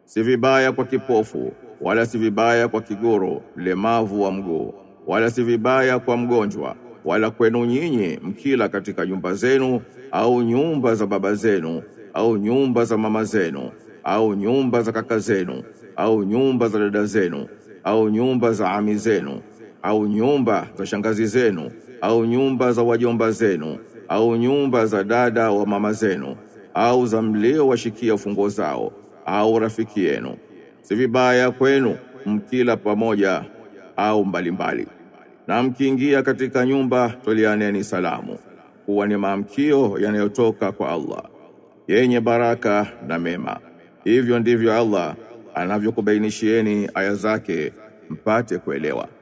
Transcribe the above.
si vibaya kwa kipofu wala si vibaya kwa kigoro mlemavu wa mguu wala si vibaya kwa mgonjwa wala kwenu nyinyi mkila katika nyumba zenu au nyumba za baba zenu au nyumba za mama zenu au nyumba za kaka zenu au nyumba za dada zenu au nyumba za ami zenu au nyumba za shangazi zenu au nyumba za wajomba zenu au nyumba za dada wa mama zenu au za mlio washikia fungo zao au rafiki yenu si vibaya kwenu mkila pamoja au mbalimbali na mkiingia katika nyumba tolianeni salamu kuwa ni maamkio yanayotoka kwa Allah yenye baraka na mema hivyo ndivyo Allah anavyokubainishieni aya zake mpate kuelewa